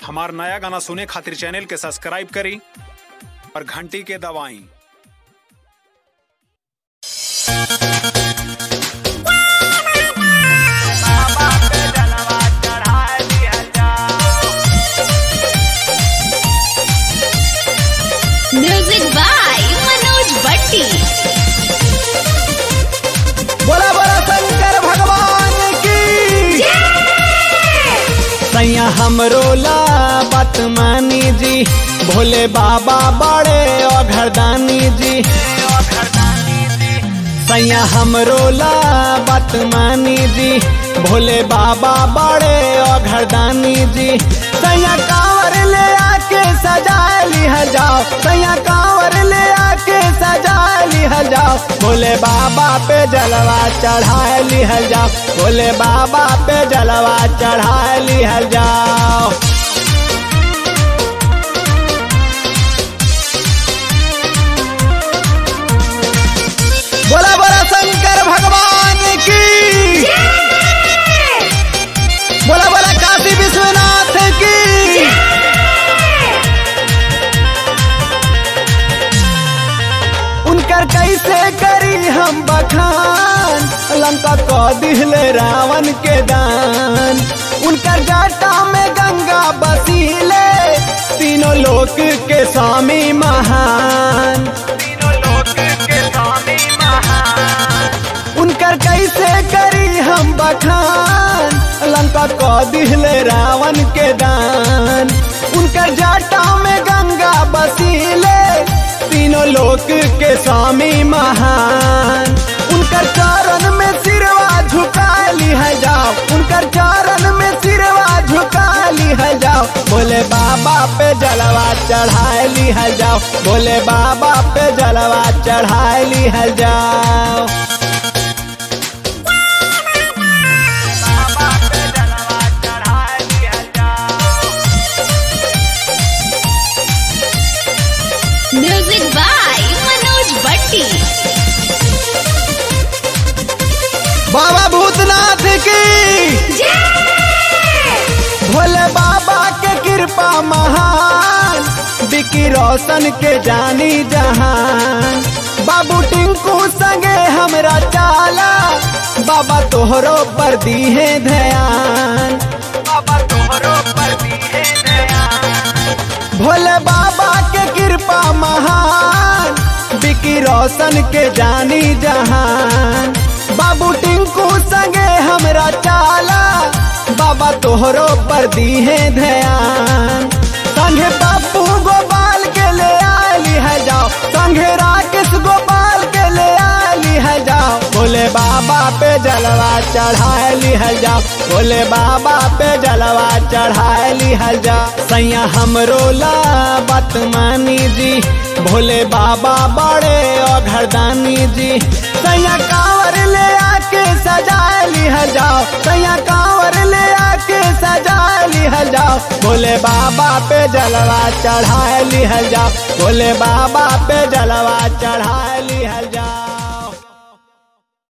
हमार नया गाना सुने खातिर चैनल के सब्सक्राइब करी और घंटी के दबाई म्यूजिक बाय मनोज भट्टी बोला बोला शंकर भगवान की सैया हमरो ला बात मानी जी भोले बाबा बड़े और घरदानी जी सैया हमरो ला बात मानी जी भोले बाबा बड़े और घरदानी जी सैया कांवर ले आके सजा लिह जाओ सैया कांवर ले आके सजा लिह जाओ भोले बाबा पे जलवा चढ़ा लिह जाओ भोले बाबा पे जलवा चढ़ा लिह जाओ बोला बोला शंकर भगवान की बोला बोला काशी विश्वनाथ की उनकर कैसे करी हम बखान लंका को दिहले रावण के दान उनकर जाटा में गंगा बसीले तीनों लोक के स्वामी महान उनकर कैसे करी हम बखान लंका को दिहले रावण के दान उनकर जाटा में गंगा बसीले तीनों लोक के स्वामी महान उनकर चरण में सिरवा झुका लिह जाओ उनकर चरण में सिरवा झुका लिह जाओ बोले बाबा पे जलवा चढ़ा लिह जाओ बोले बाबा पे जलवा चढ़ा लिह जाओ म्यूजिक बाय मनोज भट्टी बाबा भूतनाथ की भोले बाबा के कृपा महान बिकी रोशन के जानी जहान बाबू टिंकू संगे हमरा चाला बाबा तोहरो पर दी है ध्यान बाबा तोहरो पर दी है ध्यान भोले बाबा के कृपा महान बिकी रोशन के जानी जहान बाबू टिंकू संगे हमरा चाला बाबा तोहरो पर दी है ध्यान संगे बापू गोपाल के ले आली है जाओ संगे राकेश गोपाल के ले आली है जाओ बोले बाबा पे जलवा चढ़ा लिह जाओ बोले बाबा पे जलवा चढ़ा लिह जाओ सैया हमरो ला बात मानी जी भोले बाबा बड़े और घरदानी जी सैया कांवर ले आके सजा लिह जाओ सैया कांवर ले आके सजा लिह जाओ भोले बाबा पे जलवा चढ़ा लिह जाओ भोले बाबा पे जलवा चढ़ा लिह जाओ